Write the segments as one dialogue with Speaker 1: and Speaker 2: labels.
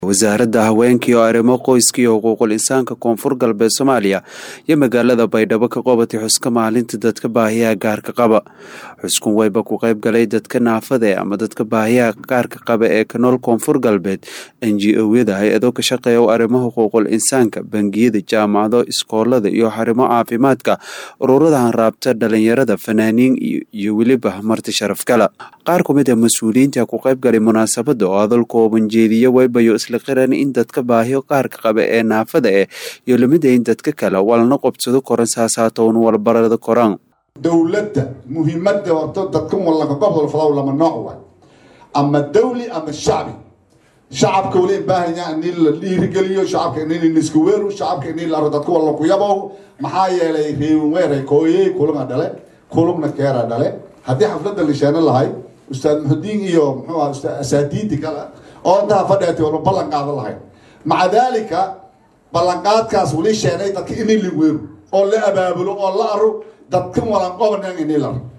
Speaker 1: wasaaradda haweenkii oo arrimo qoyskii xuquuqul insaanka koonfur galbeed soomaaliya iyo magaalada baydhabo ka qabatay xuska maalinta dadka baahiyaha gaarka qaba xuskun wayba ku qayb galay dadka naafade ama dadka baahiyaha gaarka qaba ee ka nool koonfur galbeed n g o-yada hay-ado ka shaqeeya arrimo xuquuqul insaanka bangiyada jaamacado iskoolada iyo xarimo caafimaadka ururada hanraabta dhalinyarada fanaaniin iyo weliba marti sharaf kala qaar ku mid a mas-uuliyiinta ku qayb galay munaasabada oo hadal kooban jeediya waybayo isla qiran in dadka baahiyo qaarka qaba ee naafada eh iyo lamida in dadka kale walna qobsado koran saasaatown walbarada koraan
Speaker 2: dowladda muhiimada wato dadka walanka gobol fadaw lama nooc waay ama dawli ama shacbi shacabka wali baahanya in la dhiirigeliyo shacabka in isku weeru shacabka in la dadka wala ku yabow maxaa yeelay reeweeray kooyey kulunga dhale kulugna keera dhale haddii xafladda la sheena lahay ustaad muxudiin iyo muxuu aha ustaad asaadiidi kale oo intaa fadheetay walba ballan qaada lahayn maca daalika ballanqaadkaas wali sheenay dadka inay la weeru oo la abaabulo oo la aro dadkan walan qobanan inay la aro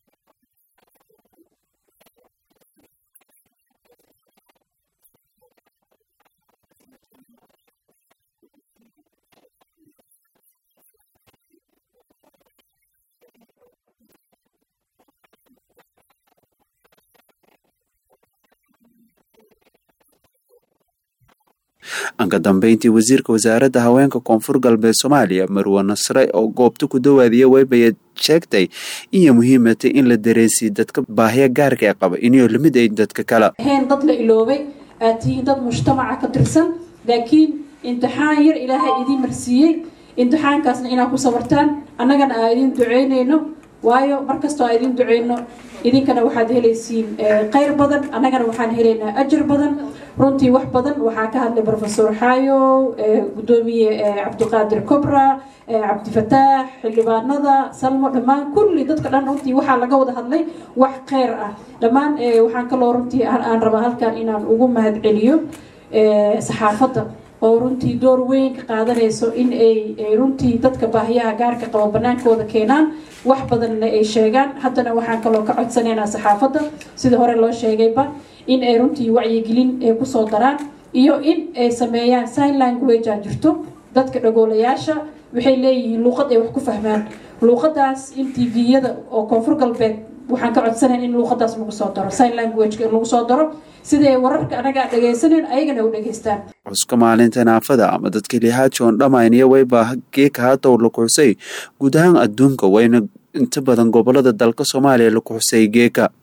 Speaker 1: anka dambeyntii wasiirka wasaaradda haweenka koonfur galbeed soomaaliya marwe nasre oo goobta ku dawaadiya waybaya sheegtay inay muhiimatay in la dareensiiy dadka baahiya gaarka ee qaba inay lamid ayn dadka kale
Speaker 3: ahayn dad la iloobay aad tihiin dad mujtamaca ka tirsan laakiin imtixaan yar ilaahay idiin marsiiyey imtixaankaasna inaad ku sabartaan annagana aan idiin duceynayno waayo markastoo aan idiin duceyno idinkana waxaad helaysiin khayr badan annagana waxaan helaynaa ajar badan runtii wax badan waxaa ka hadlay rofesor xayo gudoomiye cabdiqaadir cobra cabdifataax xildhibaanada salmo dhammaan kulli dadka dhan runtii waxaa laga wada hadlay wax kheyr ah dhammaan waxaan kaloo runtii aan rabaa halkan inaan ugu mahad celiyo saxaafadda oo runtii door weyn ka qaadanayso in ay runtii dadka baahiyaha gaarka qabo banaankooda keenaan wax badanna ay sheegaan haddana waxaan kaloo ka codsanaynaa saxaafadda sida hore loo sheegayba in ay runtii wacyigelin ay kusoo daraan iyo in ay sameeyaan sign language aa jirto dadka dhagoolayaasha waxay leeyihiin luuqad ay wax ku fahmaan luuqadaas in tviyada oo koonfur galbeed waxaan ka codsanayn in luuqadaas lagu soo daro sign languageka in lagu soo daro siday wararka anaga aan dhagaysaneyn ayagana u dhageystaan
Speaker 1: xuska maalinta naafada ama dadka lihaajoon dhamaynaya wayba geeka haatow la kuxusay guud ahaan adduunka wayna inta badan gobolada dalka soomaaliya la kuxusay geeka